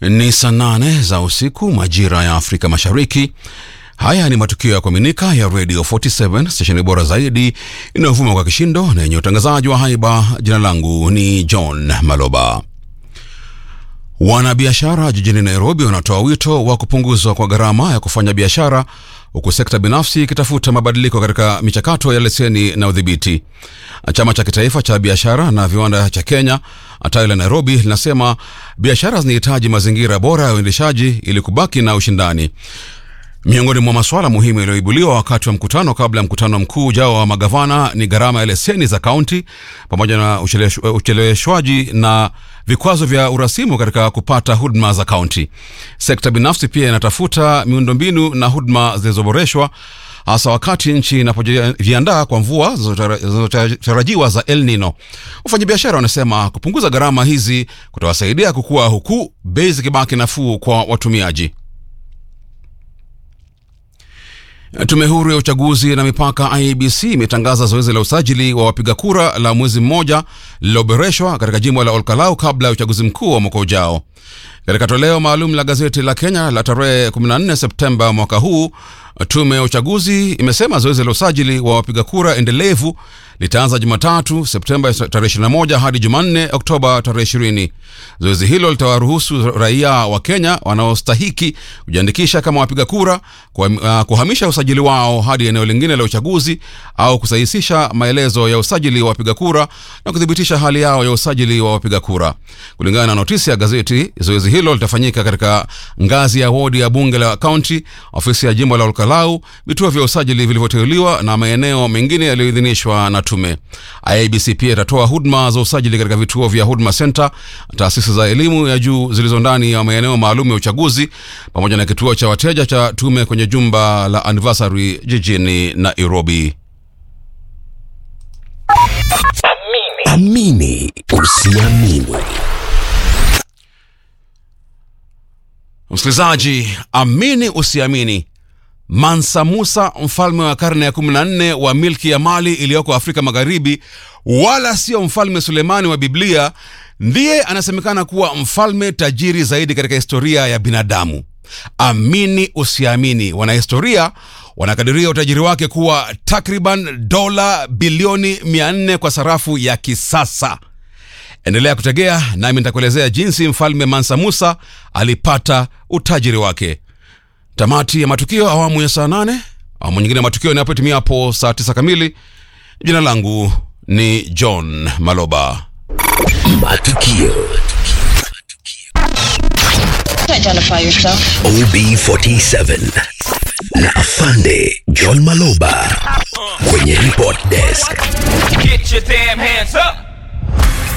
Ni saa nane za usiku majira ya Afrika Mashariki. Haya ni matukio ya kuaminika ya Radio 47 stesheni bora zaidi inayovuma kwa kishindo na yenye utangazaji wa haiba. Jina langu ni John Maloba. Wanabiashara jijini Nairobi wanatoa wito wa kupunguzwa kwa gharama ya kufanya biashara huku sekta binafsi ikitafuta mabadiliko katika michakato ya leseni na udhibiti. Chama cha kitaifa cha biashara na viwanda cha Kenya tawi la Nairobi linasema biashara zinahitaji mazingira bora ya uendeshaji ili kubaki na ushindani. Miongoni mwa masuala muhimu yaliyoibuliwa wakati wa mkutano kabla ya mkutano mkuu ujao wa magavana ni gharama ya leseni za kaunti pamoja na ucheleweshwaji na vikwazo vya urasimu katika kupata huduma za kaunti. Sekta binafsi pia inatafuta miundombinu na huduma zilizoboreshwa hasa wakati nchi inapojiandaa kwa mvua zinazotarajiwa za El Nino. Wafanyabiashara wanasema kupunguza gharama hizi kutawasaidia kukua, huku bei zikibaki nafuu kwa watumiaji. Tume huru ya uchaguzi na mipaka IEBC imetangaza zoezi la usajili wa wapiga kura la mwezi mmoja lililoboreshwa katika jimbo la Olkalau kabla ya uchaguzi mkuu wa mwaka ujao. Katika toleo maalum la gazeti la Kenya la tarehe 14 Septemba mwaka huu, tume ya uchaguzi imesema zoezi la usajili wa wapiga kura endelevu litaanza Jumatatu Septemba tarehe 21 hadi Jumanne Oktoba tarehe 20. Zoezi hilo litawaruhusu raia wa Kenya wanaostahiki kujiandikisha kama wapiga kura kuhamisha usajili wao hadi eneo lingine la uchaguzi au kusahisisha maelezo ya usajili wa wapiga kura na kuthibitisha hali yao ya usajili wa wapiga kura. Kulingana na notisi ya gazeti, zoezi hilo litafanyika katika ngazi ya wodi ya bunge la kaunti, ofisi ya jimbo la Olkalau, vituo vya usajili vilivyoteuliwa na maeneo mengine yaliyoidhinishwa na tume. IEBC pia itatoa huduma za usajili katika vituo vya Huduma Center, taasisi za elimu ya juu zilizo ndani ya maeneo maalum ya uchaguzi, pamoja na kituo cha wateja cha tume kwenye jumba la Anniversary jijini Nairobi. Amini usiamini. Msikilizaji, amini usiamini, Mansa Musa, mfalme wa karne ya 14 wa milki ya Mali iliyoko Afrika Magharibi, wala sio mfalme Sulemani wa Biblia, ndiye anasemekana kuwa mfalme tajiri zaidi katika historia ya binadamu. Amini usiamini, wanahistoria wanakadiria utajiri wake kuwa takriban dola bilioni 400 kwa sarafu ya kisasa. Endelea kutegea nami nitakuelezea jinsi mfalme Mansa Musa alipata utajiri wake. Tamati ya matukio awamu ya saa nane. Awamu nyingine ya matukio inapotimia hapo saa tisa kamili. Jina langu ni John Maloba. Matukio Identify yourself. OB47 na afande John Maloba kwenye report desk. Get your damn hands up.